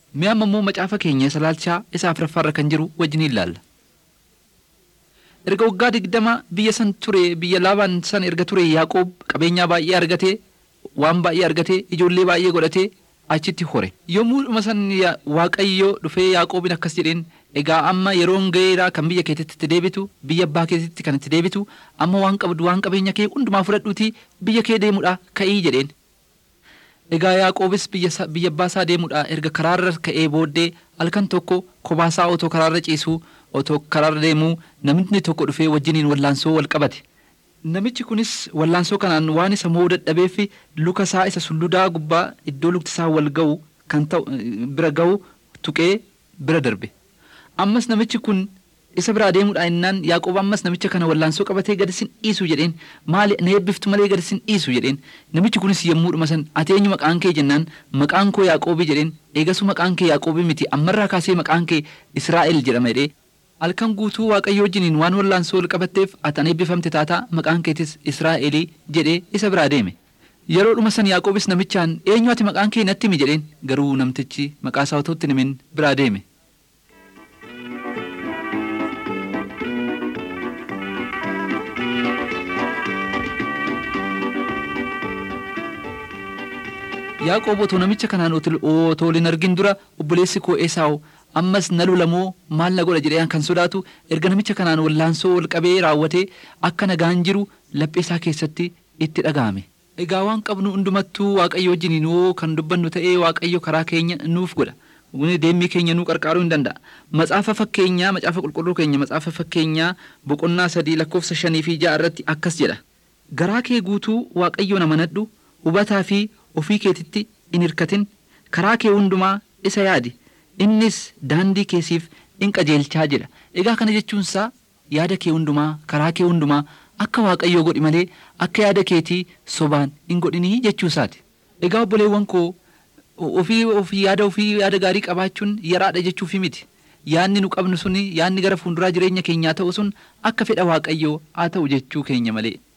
Mi'a amma immoo macaafa keenya isa laalchaa isa afuraffaarra kan jiru wajjin ilaalla. Erga waggaa digdama biyya san ture biyya laabaan san erga ture Yaaqoob qabeenyaa baay'ee argatee waan baay'ee argatee ijoollee baay'ee godhatee achitti hore. Yommuu dhuma san Waaqayyo dhufee Yaaqoobin akkas jedheen egaa amma yeroon ga'eeraa kan biyya keetitti itti deebitu biyya abbaa keetitti kan itti deebitu amma waan qabdu waan qabeenya kee hundumaa fudhadhuutii biyya kee deemudha ka'ii jedheen. Egaa Yaaqoobis biyya abbaasaa deemudha erga karaarra ka'ee booddee halkan tokko kophaa otoo karaarra ciisuu otoo karaarra deemuu namni tokko dhufee wajjiniin wallaansoo wal qabate. Namichi kunis wallaansoo kanaan waan isa mo'uu dadhabeef luka isaa isa sulludaa gubbaa iddoo lukti isaa wal ga'u kan ta'u bira ga'u tuqee bira darbe. Ammas namichi kun isa biraa deemuudha innaan Yaaqoob ammas namicha kana wallaansoo qabatee gadi sin dhiisu jedheen maali na eebbiftu malee gadi sin dhiisu jedheen namichi kunis yommuu dhuma san ati eenyu maqaan kee jennaan maqaan koo Yaaqoobii jedheen eegasu maqaan kee Yaaqoobii miti ammarraa kaasee maqaan kee Israa'el jedhama jedhee halkan guutuu waaqayyo wajjiniin waan wallaansoo wal qabatteef ati an eebbifamte taataa maqaan keetis Israa'elii jedhee isa biraa deeme. Yeroo dhuma san Yaaqoobis namichaan eenyu ati maqaan kee natti himi jedheen garuu namtichi maqaa isaa otoo itti himin biraa deeme. Yaaqoob otoo namicha kanaan otoo waliin argin dura obboleessi koo Esaawu ammas na lolamoo maal na godha jedhee kan sodaatu erga namicha kanaan wallaansoo wal qabee raawwatee akka nagaan jiru laphee isaa keessatti itti dhaga'ame. Egaa waan qabnu hundumattuu Waaqayyo wajjiniin yoo kan dubbannu ta'ee Waaqayyo karaa keenya nuuf godha. Deemmii keenya nuu qarqaaruu hin danda'a. Macaafa fakkeenyaa macaafa qulqulluu keenya macaafa fakkeenyaa boqonnaa sadii lakkoofsa shanii fi ja'a irratti akkas jedha. Garaa kee guutuu Waaqayyoon amanadhu hubataa fi ofii keetitti in hirkatin karaa kee hundumaa isa yaadi innis daandii keesiif in qajeelchaa jedha egaa kana jechuunsaa yaada kee hundumaa karaa kee hundumaa akka waaqayyoo godhi malee akka yaada keetii sobaan in godhinii jechuusaati egaa obboleewwan koo ofii ofii yaada ofii yaada gaarii qabaachuun yaraadha jechuufi miti yaadni nu qabnu suni yaadni gara fuulduraa jireenya keenyaa ta'u sun akka fedha waaqayyoo haa ta'u jechuu keenya malee